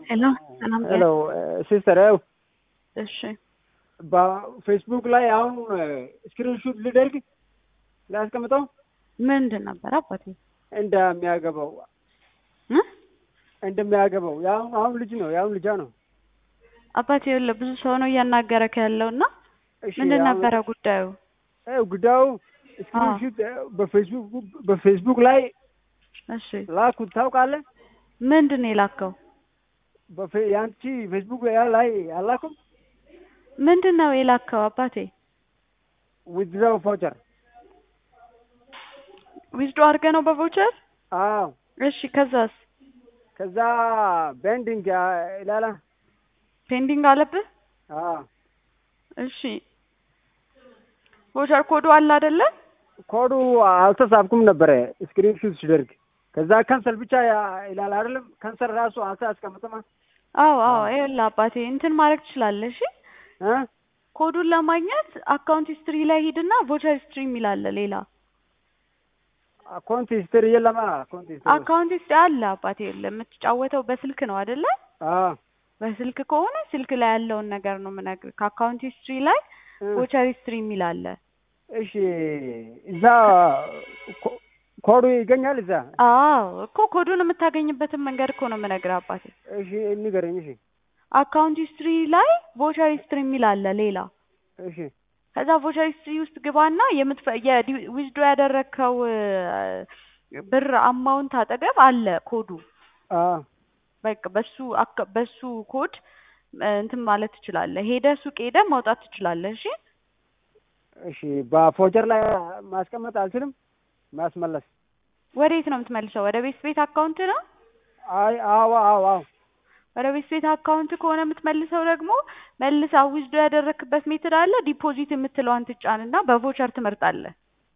ሄሎ ሰላም ሄሎ ሲስተር ያው እሺ በፌስቡክ ላይ አሁን ስክሪንሹት ልደርግ ላስቀምጠው ምንድን ነበር አባቴ እንደሚያገባው እ እንደሚያገባው የአሁን አሁን ልጅ ነው የአሁን ልጃ ነው። አባቴ ይኸውልህ ብዙ ሰው ነው እያናገረክ ያለው እና እሺ ምንድን አሁን- ነበረ ጉዳዩ? ይኸው ጉዳዩ ስክሪንሹት በፌስቡክ በፌስቡክ ላይ እሺ ላኩት ታውቃለህ? ምንድን ነው የላከው? በፌ- የአንቺ ፌስቡክ ላይ አላኩም ምንድን ነው የላከው አባቴ? ዊዝድራው ፎቸር ዊዝዶ አድርገህ ነው በቮቸር? አዎ እሺ ከዛስ ከዛ ቤንዲንግ ይላላ ፔንዲንግ አለብህ? አዎ እሺ ቮቸር ኮዱ አለ አይደለ? ኮዱ አልተሳብኩም ነበረ ስክሪንሹት ሲደርግ ከዛ ካንሰል ብቻ ያ- ይላል አይደለም ካንሰል ራሱ አንተ አስቀምጥማ አዎ አዎ ይኸውልህ አባቴ እንትን ማድረግ ትችላለህ። እሺ እ ኮዱን ለማግኘት አካውንት ሂስትሪ ላይ ሂድና ቮቸር ሂስትሪ የሚል አለ ሌላ አካውንት ሂስትሪ የለማ አካውንት ሂስትሪ አካውንት ሂስትሪ አለ አባቴ ይኸውልህ የምትጫወተው በስልክ ነው አይደለ? አዎ በስልክ ከሆነ ስልክ ላይ ያለውን ነገር ነው የምነግርህ። ከአካውንት ሂስትሪ ላይ እ ቮቸር ሂስትሪ የሚል አለ። እሺ እዛ ኮ- ኮዱ ይገኛል እዛ አዎ እኮ ኮዱን የምታገኝበትን መንገድ እኮ ነው የምነግርህ አባቴ። እሺ ንገረኝ እሺ አካውንት ሂስትሪ ላይ ቮቸር ሂስትሪ የሚል አለ ሌላ። እሺ ከዛ ቮቸር ሂስትሪ ውስጥ ግባና የምትፈ ዊዝዶ ያደረግከው እ፣ ብር አማውንት አጠገብ አለ ኮዱ። አዎ በቃ በሱ አካ- በሱ ኮድ እ፣ እንትን ማለት ትችላለህ። ሄደህ ሱቅ ሄደህ ማውጣት ትችላለህ። እሺ እሺ በፎቸር ላይ ማስቀመጥ አልችልም ማስመለስ ወዴት ነው የምትመልሰው? ወደ ቤት ቤት አካውንት ነው? አይ አዎ አዎ አዎ ወደ ቤት ቤት አካውንት ከሆነ የምትመልሰው ደግሞ መልሳ ዊዝዶ ያደረክበት ሜትድ አለ። ዲፖዚት የምትለዋን ትጫንና በቮቸር ትመርጣለህ።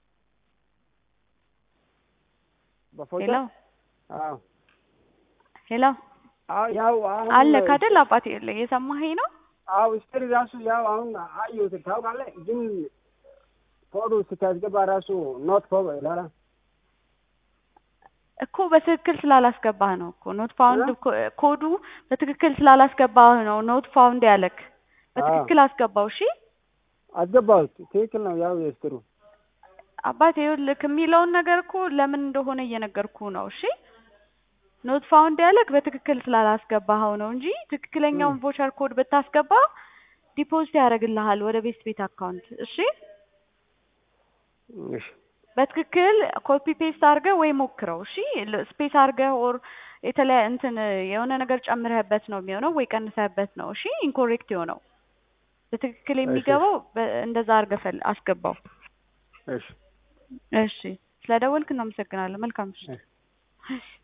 በፎቸር ሄሎ አዎ ሄሎ አዎ ያው አሁን አለ ካደል አባቴ የለ እየሰማኸኝ ነው? አዎ ስትሪ ራሱ ያው አሁን አየሁት ታውቃለህ። ግን ኮዱ ስታስገባ ራሱ ኖት ፎ ይላል። እኮ በትክክል ስላላስገባህ ነው እኮ ኖት ፋውንድ ኮዱ በትክክል ስላላስገባህ ነው ኖት ፋውንድ ያለክ። በትክክል አስገባው። እሺ አስገባሁት። ትክክል ነው። ያው የስትሩ አባቴ ይኸውልህ የሚለውን ነገር እኮ ለምን እንደሆነ እየነገርኩ ነው። እሺ ኖት ፋውንድ ያለክ በትክክል ስላላስገባኸው ነው እንጂ ትክክለኛውን ቮቸር ኮድ ብታስገባ ዲፖዚት ያደርግልሃል ወደ ቤት ቤት አካውንት። እሺ እሺ በትክክል ኮፒ ፔስት አድርገህ ወይ ሞክረው። እሺ ስፔስ አድርገህ ኦር የተለያየ እንትን የሆነ ነገር ጨምረህበት ነው የሚሆነው ወይ ቀንሰህበት ነው። እሺ ኢንኮሬክት የሆነው በትክክል የሚገባው በ- እንደዛ አድርገህ ፈል- አስገባው። እሺ እሺ ስለደወልክ እናመሰግናለን። መልካም ምሽት። እሺ። እሺ